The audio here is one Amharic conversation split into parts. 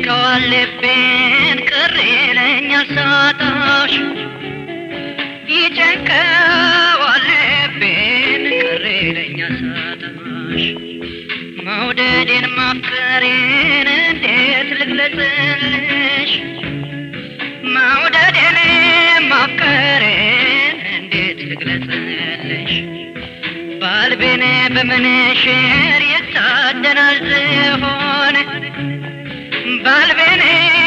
ይጨንቀዋል ልቤን ቅር ይለኛል ሳጣሽ ይጨንቀዋል ልቤን ቅር ይለኛል ሳጣሽ መውደዴን ማፍቀሬን እንዴት ልግለጽልሽ መውደዴን ማፍቀሬን እንዴት ልግለጽልሽ ባልቤን በምንሽር ይታደናል ዝሆን ባልቤን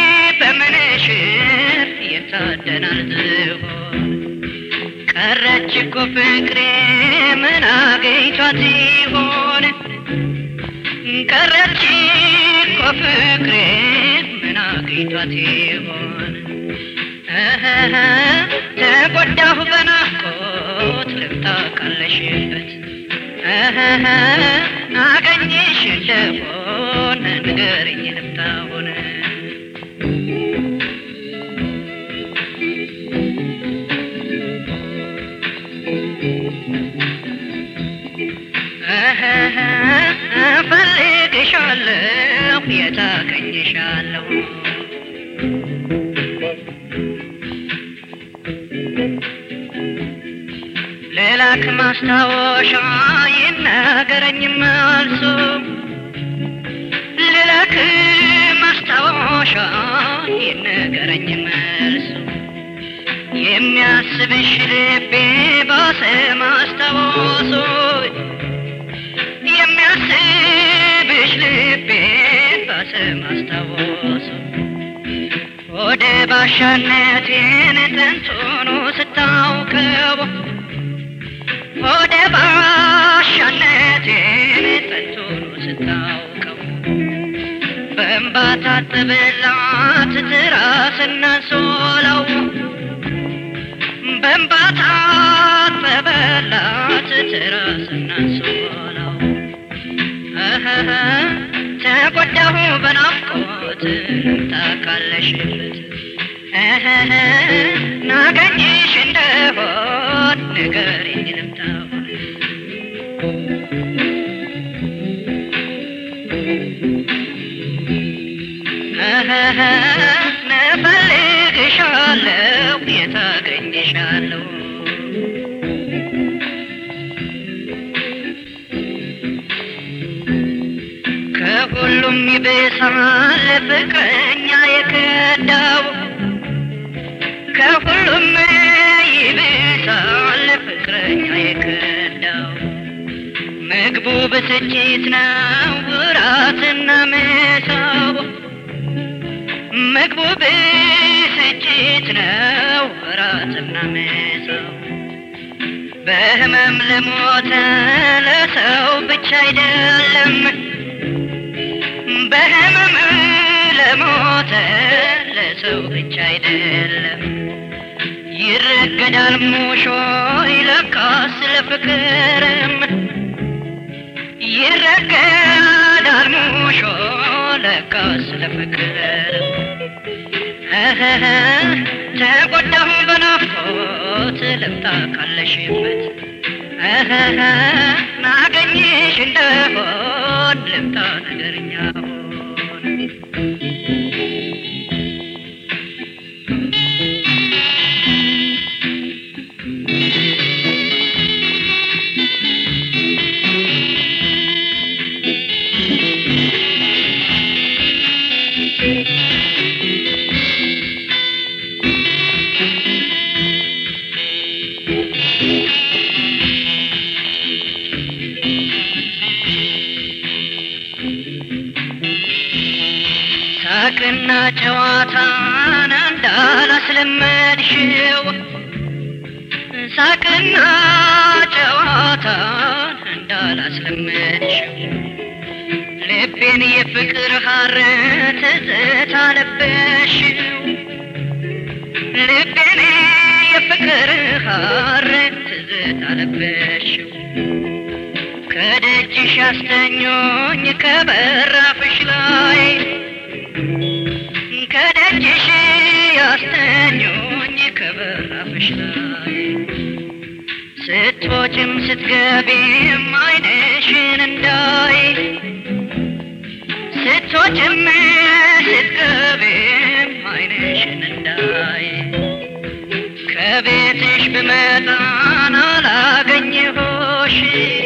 በምንሽር ይታደናል ዝሆን ቀረች እኮ ፍቅሬ ምን አገኝቷት ይሆን ቀረች እኮ ፍቅሬ ምን አገኝቷት ይሆን እህህ ተጎዳሁ በናፍቆት ልብታ ካለሽበት እህህ አገኘሽ እንደሆን ንገርኝ ልብታ ሆነ እፈልግሻለሁ የታገኝሻለሁ ሌላክ ማስታወሻ ይነገረኝ መልሱ ሌላክ ማስታወሻ ይነገረኝ መልሱ የሚያስብሽ ልቤ ባሰ ማስታወሱ የሚያስብሽ ልቤ ባሰ ማስታወሱ ወደ ባሻነቴን ጥንቱኑ ስታውቀው ወደ ባሻነቴን ጥንቱኑ ስታውቀው በእንባ ታጠበላት ትራስና ሶላው በእንባ ታጠበላት ትራስና ሶላው እህህ ተጎዳሁ በናፍቆት ልምጣ ካለሽበት እህህ ናገኝሽ እንደሆን ንገሪኝ ልምጣ እህህ ነፈልግሻለሁ የታገኝሻለሁ ከሁሉም ይብሳል ፍቅረኛ የከዳው ከሁሉም ይብሳል ፍቅረኛ የከዳው ምግቡ ብስጭት ነው ውራትና ምሳው ምግቡ ብስጭት ነው ውራትና ምሳው በህመም ለሞተ ለሰው ብቻ አይደለም በህመም ለሞተ ለሰው ብቻ አይደለም ይረገዳል ሙሾ ይለካስ ለፍቅርም ይረገዳል ሙሾ ለካስ ለፍቅርም እህህ ተጎዳሁ በናፍቆት ልምጣ ካለሽበት እህህ ናገኝሽ እንደሆን ልምጣ ነገርኛ ሳቅና ጨዋታን እንዳላስለመድሽው ሳቅና ጨዋታን እንዳላስለመድሽው ልቤን የፍቅር ሐር ትዝታ ለበሽው ልቤን የፍቅር ሐር ትዝታ ለበሽው ከደጅሽ ያስተኞኝ ከበራፍሽ ላይ ከደጅሽ ያስተኞኝ ከበራፍሽ ላይ ስትወጭም ስትገቢም አይንሽን እንዳይ ስትወጭም ስትገ ብመጣን አላገኘሁሽ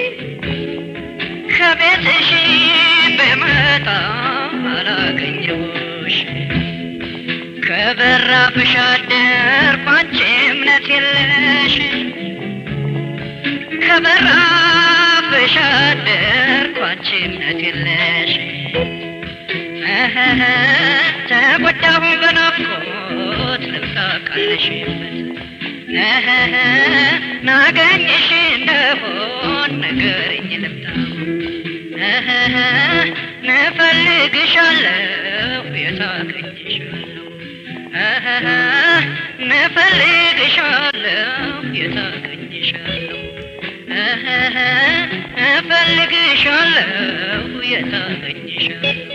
ከቤትሽ ብመጣ አላገኘሁሽ ከበራፍሽ አደርኩ አንቺ እምነት የለሽ ከበራፍሽ አደርኩ አንቺ እምነት የለሽ እህህ ተጎዳሁ በናፍቆት ልብታ ቃለሽበት እህህ ናገኝሽ እንደሆን ንገሪኝ ልምጣ እህህ ንፈልግሻለሁ የታገኝሻለሁ እህህ ንፈልግሻለሁ የታገኝሻለሁ እህህ እፈልግሻለሁ የታገኝሻለሁ